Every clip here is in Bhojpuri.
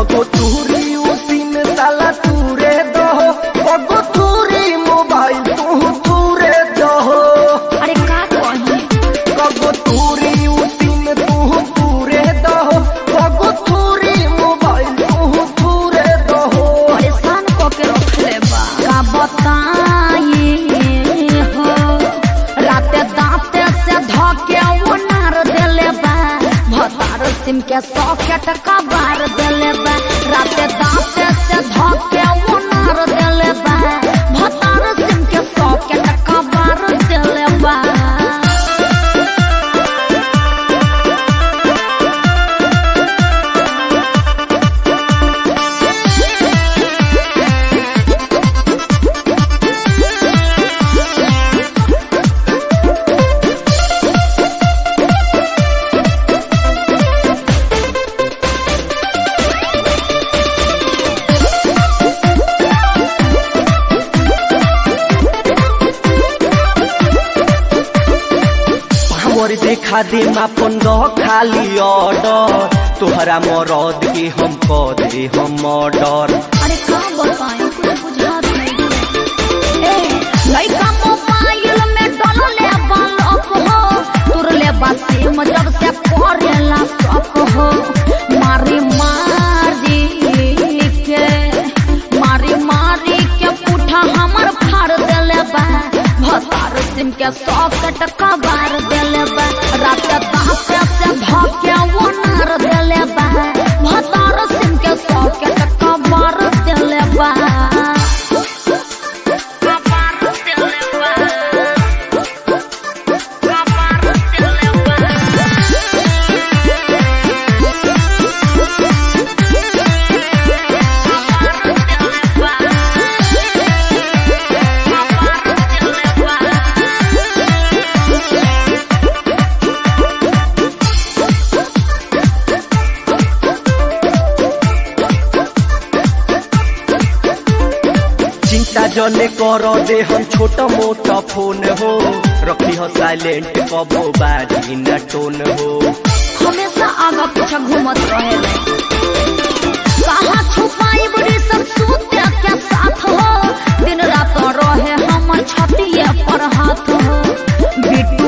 कगो तूरी उसी में साला तूरे दो कगो तूरी मोबाइल तू तूरे दो अरे का कही कगो तूरी उसी में तू तूरे दो कगो तूरी मोबाइल तू तूरे दो परेशान को के रखले बा का बताई हो राते दांते से धके वो नार देले बा भतार सिम के सॉकेट का बार देले बा राते दांते से धके वो नार देले बा भतार सिम के सॉकेट का बार देले बा हमर देखा दे मापन दो खाली ऑर्डर तोहरा मरद के हम कह दे हम ऑर्डर अरे का बताएं कुछ बुझात नहीं ए लइका मोबाइल में डलले बालक हो तुरले बासी जब से करेला शक हो मारी मारी के मारी मारी के पुठा हमर फाड़ देले बा भतार सिम के सॉकेट कबार देले बा रात दांत से धके वो नार देले बा भतार सिम के सॉकेट कबार देले बा कबार देले बा कबार देले बा चिंता जने कर दे हम छोटा मोटा फोन हो रखी हो साइलेंट कबो बाजी न टोन हो हमेशा आगा पीछा घूमत रहे कहाँ छुपाई बड़ी सब सूते के साथ हो दिन रात रहे हम छतिए पर हाथ हो बिट्टू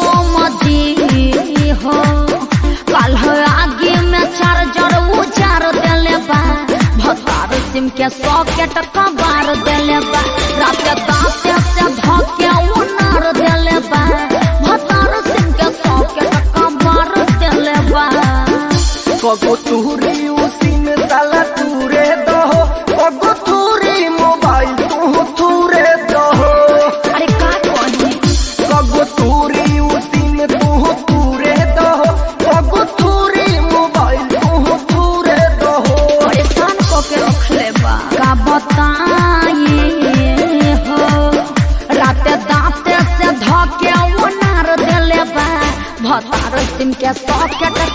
मजी हो कल हो आगे में चार्जर उजार देले बा भतार सिम के सॉकेट कबार देले बा रात दांत से धके उनार देले बा भतार सिम के सॉकेट कबार देले बा कगो तूरी उसी में साला तूरे दो कगो तूरी मोबाइल तू तूरे दो अरे का कही कगो तूरी उसी में तू तूरे दो कगो तूरी मोबाइल तू तूरे दो परेशान को के रखले बा का बताई हो राते दांते से धके वो नार देले बा भतार सिम के सॉकेट